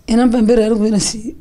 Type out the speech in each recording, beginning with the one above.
inan baan beri anigu ina siiyey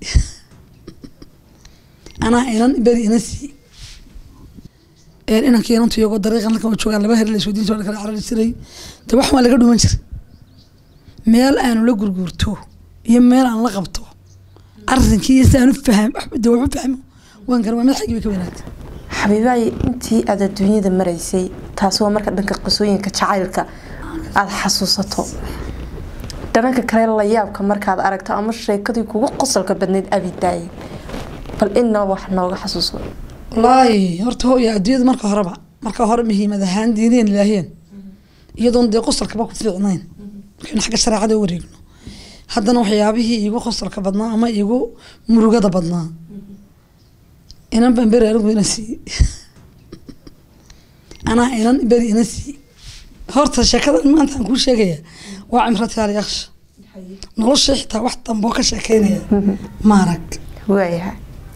anaa inan beri ina siiyey inankii inantu iyagoo dariiqan halkan waa joogaan laba her la isweydiin jiray kala carari jiray de wax waa laga dhuman jiray meel aanu la gurguurto iyo meel aan la qabto arrinkii iyo si aan u faham de wax u fahmo waan gara waa mid xaggii bay ka wanaagtay xabiibaay intii aad adduunyada maraysay taasi waa marka dhanka qisooyinka jacaylka aada xasuusato dhananka kale la yaabka markaad aragto ama sheekadii kugu qosolka badnayd abidaayay bal ina wax nooga xasuuso wallaahi horta hooya adduunyada marka horeba marka hore muhiimad ahaan diineen ilaahiyeen iyadoon dee qosolkaba ku fiicnayn markaynu xagga shareecada u wareegno haddana waxyaabihii iigu qosolka badnaa ama iigu murugada badnaa inan baan beri anigu ina siiyey anaa inan beri ina siiyey horta sheekadan maanta aan kuu sheegaya waa cimrati alyaksha nolosha xitaa wax damboo ka sheekeynaya maarag waayahay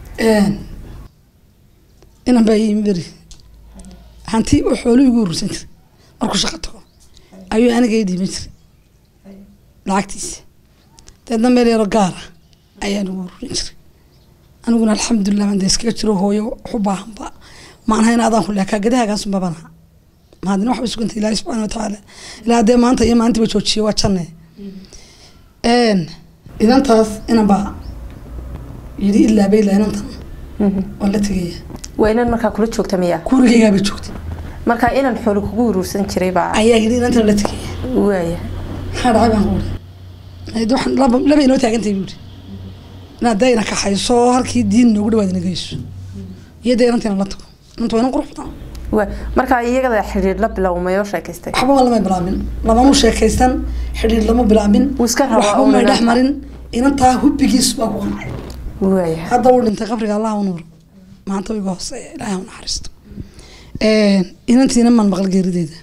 inan baa ii beri hanti oo xoolo igu urursan jiray markuu shaqo tago ayuu aniga ii dhiiban jiray lacagtiisa deedna meel yaroo gaara ayaan ugu ururin jiray aniguna alxamdulilah baan dee iskaga jiro hooyo waxu baahanba maanaha in adaan ku leekaa gadahagaasunba banaha mahadina waxba sugantay ilaahi subxana watacaala ilaa dee maanta iyo maalintiiba joojiye waa janne idantaas inan baa yidhi ilaa bayla inantan waa la tegaya waa inan markaa kula joogta miya gurigaygaaba joogtay markaa inan xoolo kugu uruursan jiray baa ayaa yidhi inantan la tegaya waayahay maxaa dhacay baan kuuri waxaan laba laba inoo taagantay buuri inaad dee ina kaxayso halkii diin noogu dhawaad ina geyso iyo dee inantiina la tago inanta waa inan qurux badan waa markaa iyagada xidhiir la bilowmayoo sheekaystay waxba waa lama bilaabin lamanu sheekaysan xidhiir lama bilaabin Wuu iska rabaa waxba uun may dhex inanta. marin inantaa hubbigiis baa ku qancay waayahay hadda uu dhintay qabriga allah u nuuro maanta iga hooseeya ilaahay u naxariisto inantiina man maqal geerideeda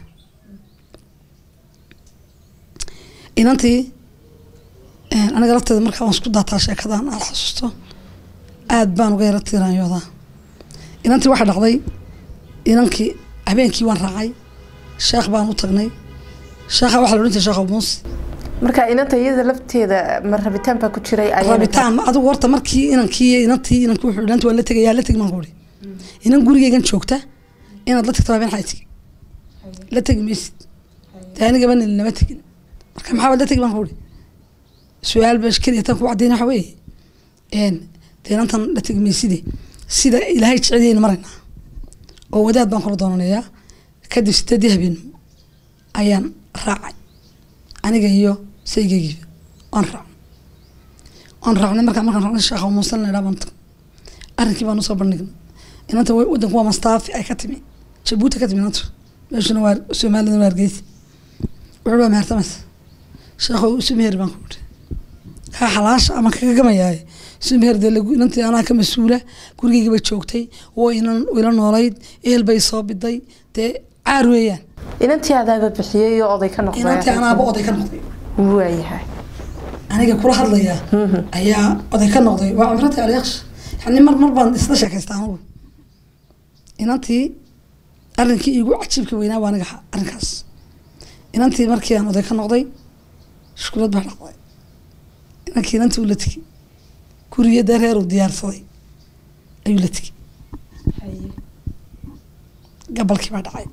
inantii aniga lafteeda markaa waan isku daataa sheekadan aad xasuusto aad baan uga yara tiiraanyoodaa inantii waxaa dhacday inankii habeenkii waan raacay sheekh baan u tagnay sheekha waxaa la odhan jiray sheekh abuunsi markaa inanta iyada lafteeda ma rabitaan baa ku jiray ayayna rabitaan ma adigu horta markii inankii inantii inankii wuxuu inantii waa la tegayaa la tegi maan kuuri inan gurigeygan joogta inaad la tagto habeen xayti la tegi maysid dee anigaba nin lama tegin marka maxaa baad la tegi baan kuuri su-aal baa keliya tan ku caddayn waxa weeye een dee inantan la tegi mayside sida ilaahay jecelyayna maraynaa oo wadaad baan kula doonanayaa kadib sideedii habeenimo ayaan raacay aniga iyo saygeygiiba waan raacnay waan raacnay markaa markaan raacnay sheekha muusan la baan tag arrinkii baan usoo bandhignay inanta wa- wadanku waa mastaafi ay ka timi jabuuti ka timi inanta meeshuna waa soomaalida waa hargeysa wuxuu waa mehertamas sheekho isu meher baan ku yidhi kaa xalaasha ama kaga gamayaaye isu meher dee lagu inantii anaa ka mas-uula gurigeyga bay joogtay waa inan ila noolayd eel bay soo biday dee caar weeyaan inantii adaaba bixiyey oo oday ka noqday inantii anaaba oday ka noqday waayahay aniga kula hadlaya ayaa oday ka noqday waa cimrati alyaksh yani mar mar baan isla sheekaystaa anugu inantii arrinkii iigu cajiibka weynaa waa aniga ha- arrinkaas inantii markii aan oday ka noqday shukulad baa dhacday inankii inantii uu la tegi guriyo dee reer uu diyaarsaday ayuu la tegi gabalkii baa dhacay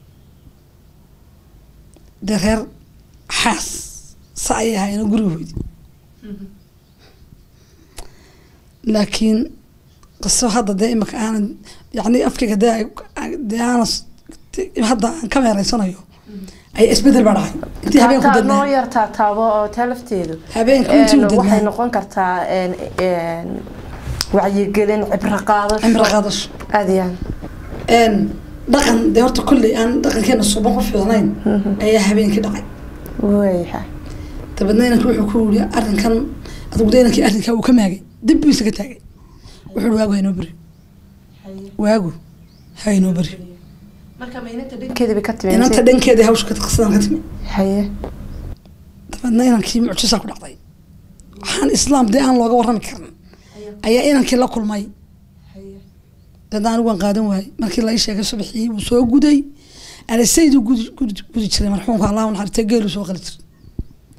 dee reer xaas sa ayay ahaayeen oo guriga hoydi laakiin qiso hadda dee imika aanan yani afkayga dee ay- dee aanan s- hadda aan ka meereysanayo ay isbedel baa dhacay intii habeenku Taa- noo dadnaa yar taataabo oo taa lafteedu habeenku intii u Een, waxay dadnaa noqon kartaa een, een, wacyigelin cibro qaadasho cimro qaadasho aad iyo aad een dhaqan dee horta kolley aan dhaqankeena suuban ku fiicnayn ayaa habeenkii dhacay waayahay dabeedna inanki wuxuu ku yiri arrinkan adigu de inankii arrinkaa uu ka maagay dib buu isaga taagay wuxuu yiri waagu haynoo beri waagu haynoo beri marka maynanta dhankeediba ka timi inanta dhankeeda hawsha ka qisadan ka timi haye dabeedna inankii mucjisaa ku dhacday waxaan islaam dee aan looga warrami karin ayaa inankii la kulmay dabeedna anigu waan qaadan waayey markii la ii sheegay subaxii wuu soo guday anasayduu gudi gudi gudi jiray marxuumka allahu naxariistay geelu soo qali jiray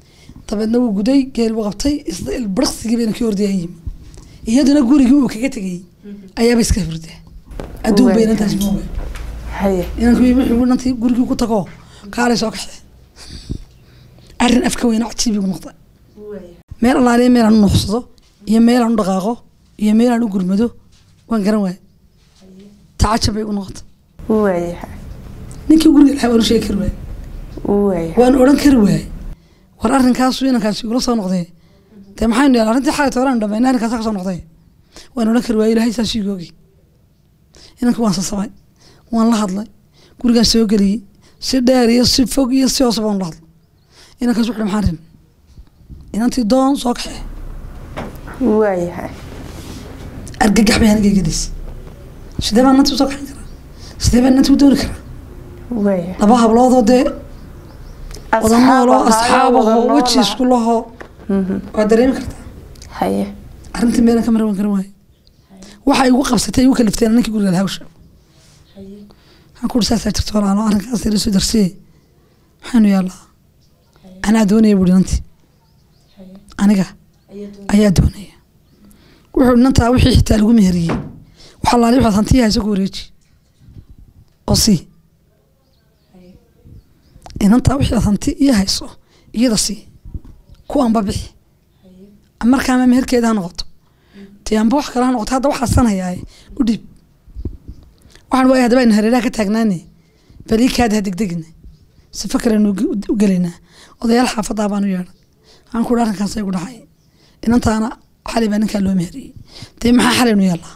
dabeedna wuu guday geel buu qabtay isla ilbiriqsigii bayna ka ordaya yimi iyaduna gurigii uu kaga tegay ayaaba iska hurdaa adduun bay inantaas mooga haye inanku wuxuu inantii gurigii ku tago kaalay soo kaxee arrin afka weyna cajiibigu noqda meel allaaliya meel aan u nuuxsado iyo meel aan u dhaqaaqo iyo meel aan u gurmado waan garan waaya tacajab bay igu noqota waayahay ninkii guriga lahaa waan u sheegi kari waaya waayahay waan odhan kari waayey war arrinkaasu inankaasi igula soo noqdee dee maxaynu yaala arrintii xalay tooraan dhamayna arrinkaasa ka soo noqday waan odhan kari waayey ilaahay saas igu ogi inanka waan sasabay waan la hadlay gurigaan soo geliyey si dheer iyo si fog iyo si hoose baan la hadlay inankaas wuxuu maxaan rin inantii doon soo kaxee waayahay argagax bay aniga gelis sidee baan nanti usoo kaxin karaa sidee baan nanti u dooni karaa waayahay laba habloodoo dee wada nooloo Asxaab asxaabahoo ahaa, weji wada isku lahoo waa dareemi kartaa haye arrintii meelan ka mara waan garan waaye waxa igu qabsatay igu kalifteen ninkii guriga lahaa hawsha waxaan ku uri saasaa jirto walaalo arrinkaas ila soo darsiye maxaanu yaallaa anaa doonaya buuri nantii aniga ayaa doonaya wuxuu nantaa wixii xitaa lagu meheriyey waxa laali waxaad hantiya hayso ku wareeji oo sii inantaa wixii aad hanti iyo hayso iyada sii kuwanba bixi markaama meherkeeda ha noqoto dee amba wax kale ha noqoto hadda waxaa sanayaaye u dhiib waxaan waaya haddaba aynu hareeraha ka taagnaane bal ii kaada ha degdegina sifa kalenu u gelaynaa odayaal xaafadaa baan u yeedhay waxaan ku arrinkaas igu dhacay inantaana xalay baa ninkaa loo meheriyey dee maxaa xalaynu yeellaa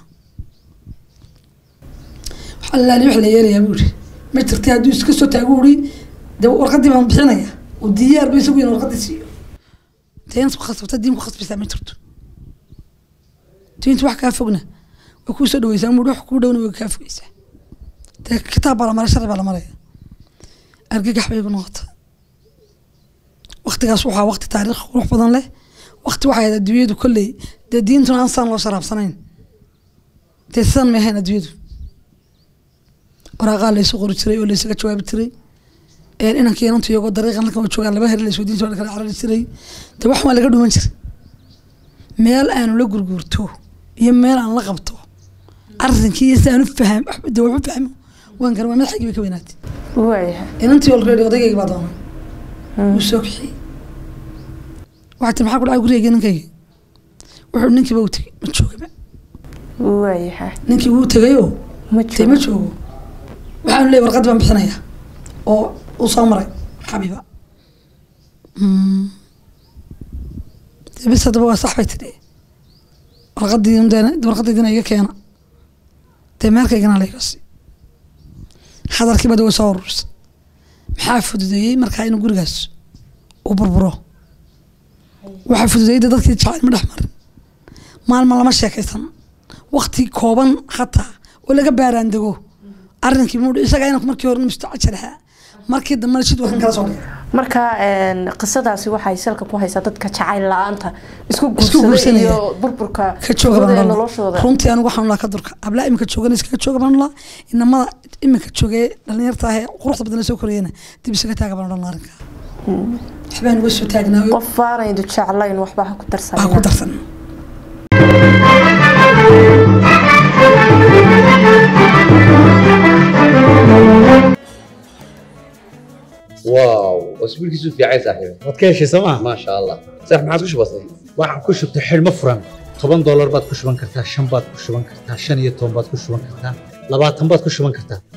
waxaa lalaali wax la yeelayaa buu iri ma jirtay hadduu iska soo taagu uri dee warqadii baan bixinaya oo diyaar ba isagu in warqadii siiyo dee inaad ku khasabta diin ku khasbaysaa ma jirto diintu wax kaa fogna way kuu soo dhaweysaa muu wax kuu dhowna way kaa fogeysaa dee kitaab baa la maray sharci baa la maraya argagax bay igu noqota waktigaas waxaa wakti taariikh qurux badan leh wakti waxay ahayd adduunyadu kolley dee diintuna aan saan loo sharaabsanayn dee sidan may ahayn adduunyadu waraaqaa laysu qori jiray oo laysaga jawaabi jiray inankii inantu iyagoo dariiqan halkan joogaan laba heri laysoo diinta waa kala carari jiray dee wax waa laga dhuman jiray meel aanu la gurguurto iyo meel aan la qabto arrinkii iyo si aan u faham dee wax u fahmo waan garan waa madaxaygii bay ka weynaatay waayahay inantii already odaygayga baa doonay wuu soo kaxiyey waxaa tiri maxaa ku dhacay gurigayga ninkayga wuxuu ninkiiba u tegey ma joogaba waayahay ninkii wuu tegayoo ma dee ma jiro joogo waxaanu leeyahy warqad baan bixinayaa oo uu soo maray xabiiba Mm. dee bis haddaba waa sax bay tidhi warqadii warqadaydina iga keena dee meelkaygana laygasi hadalkiiba de way soo ururisay maxaa fududeeyey markaa inuu gurigaas u burburo waxaa fududeeyey de dadkii jacayl ma dhex marin maalma lama sheekaysan wakti kooban hataa oo laga baaraan dego arrinkii muu isagaa inanku markii hore mustacajir ahaa markii dambena sid wakan kala soo dhigay marka een, qisadaasi waxay salka ku haysaa dadka jacayl la-aanta isku Isku guursada guursanaya. iyo burburka ka jooga gudaha baan noloshooda runtii anigu waxaan laa ka durka ablaa iminka joogan iskaga jooga baan laa inamada iminka joogee dhalinyarta ahee quruxda badan soo korayana dib isaga taaga baan odhan arrinka waxbaan uga soo taagnaayo qof faanaydu jeclayn waxba ha ku waa ku darsanina darsan واو اسبوع كيسو في عايز صاحبي waad ka heshay sooma ما شاء الله صح ما عاد وش بصي waxaan ku shubtay xidhmo furan toban doolar baad ku shuban kartaa shan baad ku shuban kartaa shan iyo toban baad ku shuban kartaa labaatan baad ku shuban kartaa